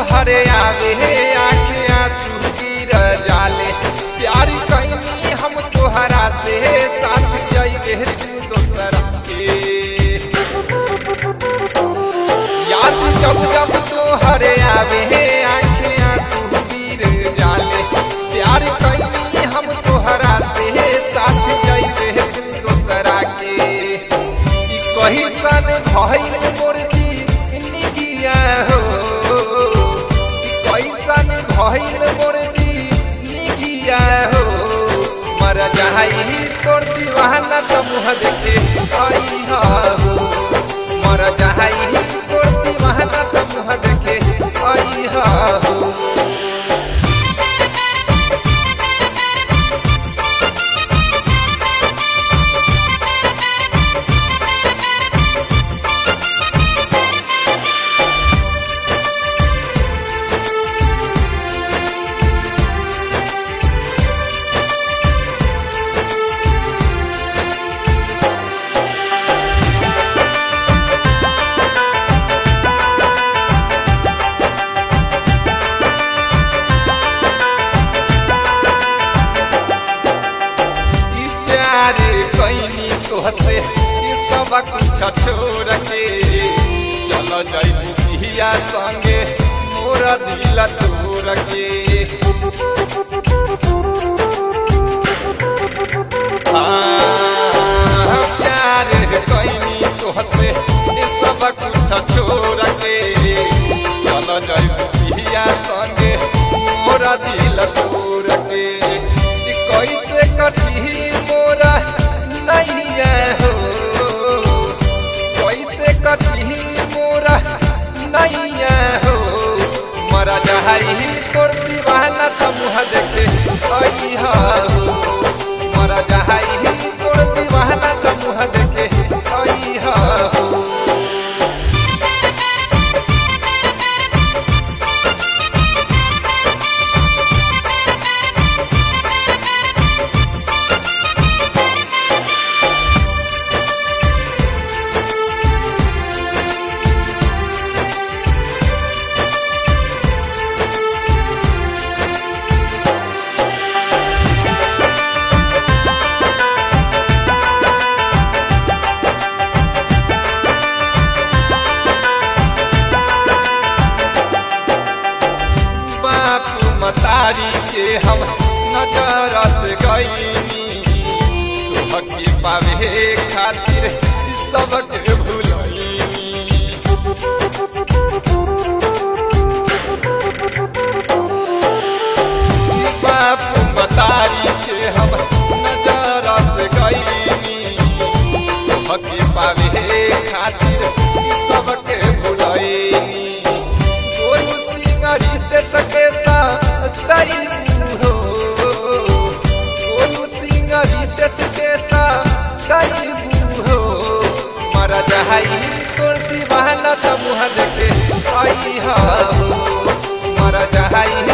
तोहरे आवे आखे आंसू गिर जाले प्यारी कैनी हम तोहरा से साथ जाइए तू दोसरा के याद जब जब तोहरे आवे आखे आंसू गिर जाले प्यार कैनी हम तोहरा से साथ जाइए तू दोसरा के ई कही सन भइल मोर जी निगिया हो ई कही सन भइल मोर जी निगिया हो मर जाई तोर दीवाना त मुह देखे आई हो मर जाई तोर दीवाना त मुह देखे आई हो ई प्यार कैनी तोहसे ई सब कुछ छोड़ के चल जाई पिया संगे मोर दिल तोड़ के हाँ, प्यार कैनी तोहसे ई सब कुछ छोड़ के चल जाई पिया संगे मोर दिल तोड़ के ई कैसे कटी मोरा नैया हो कैसे कटी मोरा नैया हो मरा जहाई तोर दीवाना त मुह देखे आई हो मरा जहाई तोर दीवाना त मुह देखे आई हो बापू मतारी के हम नजर से गईनी तुहके पावे खातिर सबके भूलनी बापू मतारी के हम नजर से गईनी तुहके पावे खातिर सबके भूलनी गोलू सिंगरी ते सके सा हो गोलू सिंगरी ते सके सा हो मरा जहाई तोर दीवाना त मुह देखे आई हो मरा जहाई